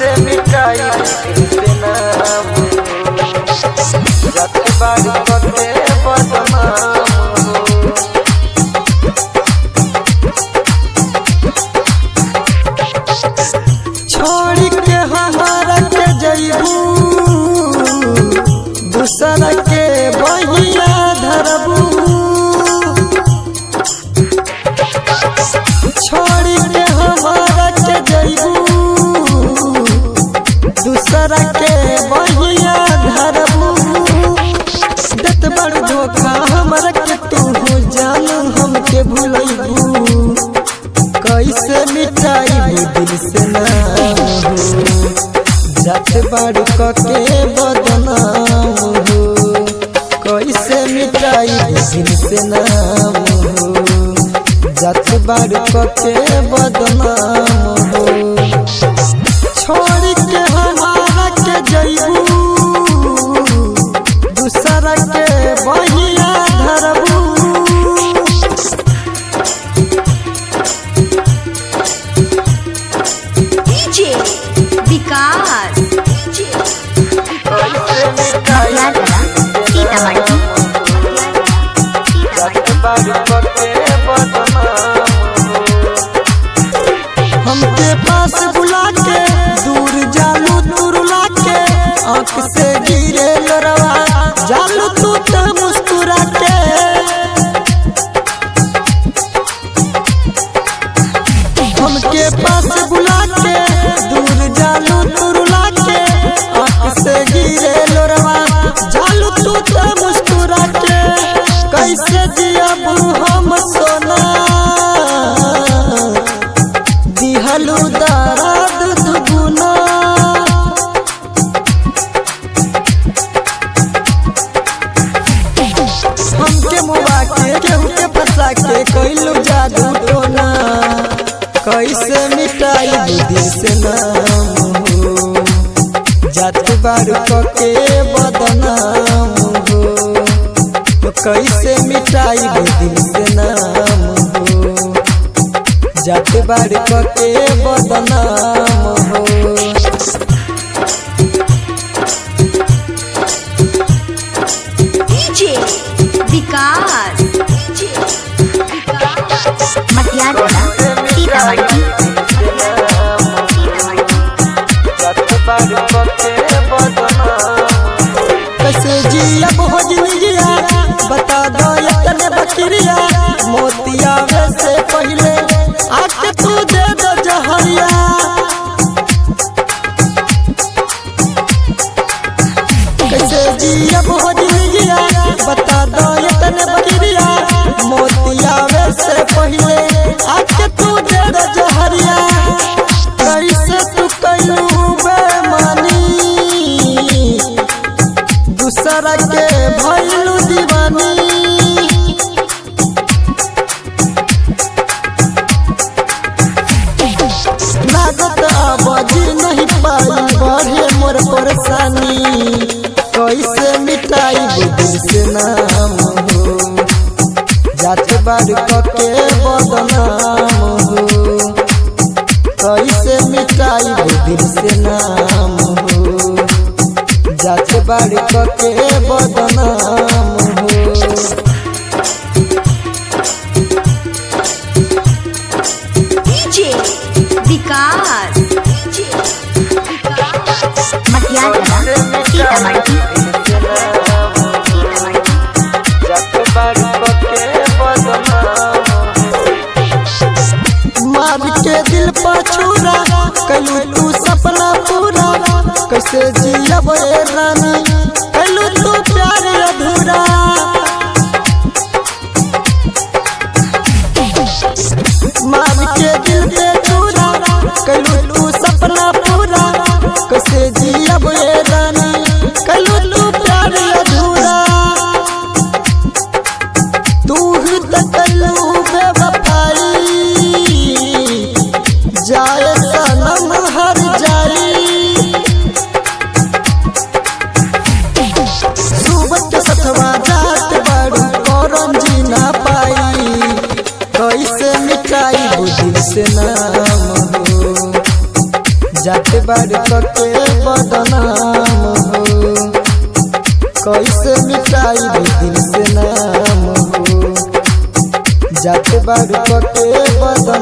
कैसे मिटाई दिल से नाम जत बारी पके बदनाम हो छोड़ के हमारा के जइबू दूसरा के बहिया धरबू छोड़ के हमारा के जइबू दूसरा के बहिया धरबू देत बड़ धोखा हमरा के तू हो जान हमके भूलैबू कैसे मिटाई दिल से नाम हो जात बाड़ू कके बदनाम हो कैसे मिटाई दिल से नाम हो जात बाड़ू कके बदनाम हो छोड़ के हमारा के जइबू दूसरा के बहिया धरबू डीजे विकास डीजे कैसे मिटाई सीतामढ़ी जत बारी पके बदनाम हो हमके पास बुला के दूर जालू तुरुला के आंख से गिरे लरवा जालू तू तो मुस्कुरा के हमके पास बुला के दूर जालू तुरुला के आंख से गिरे लरवा जालू तू तो मुस्कुरा के कैसे जियब हम सोना दिहलु दर्द दुगुना हमके मुआ के केहू के फंसा के कैलू जादू टोना कैसे मिटाई दिल से नाम हो जात बारू के बदनाम हो तो कैसे मिटाई दिल से नाम हो जात बार के बदनाम हो डीजे विकास डीजे विकास मटियाला सीतामढ़ी जत बारी पके बदनाम कैसे जियब हो जिंदगिया बता दो इतने बकरिया मोतिया से पहले आके तू दे दो जहरिया कैसे जियब हो जिंदगिया बता दो इतने बकरिया मोतिया से पहले आके तू दे दो जहरिया कैसे तू कैलू बेमानी दूसरा के भैलू दीवानी लागत आबाजी नहीं पाई बढ़े मोर परेशानी कैसे मिटाई दिल से नाम हो जात बार के बदनाम हो कैसे मिटाई दिल से नाम हो जात बार के बदनाम हो डीजे विकास डीजे विकास मटियाला सीतामढ़ी जत बारी पके बदनाम मार के दिल पर छुरा कलू तू सपना पूरा कैसे जियब ए रानी कलू तू प्यार अधूरा मार के दिल पे छुरा कलू तू सपना पूरा कैसे जियब ए रानी कलू तू प्यार अधूरा तू ही तो कलू बेवफाई जाए सनम हर जाई सुबह के सतवा जात बड़ू करम जी ना पाई कैसे मिटाई वो दिल से नाम हो जाते बाड़ी पके बदनाम हो कैसे मिटाई दे दिल से नाम हो जाते बाड़ी पके बदनाम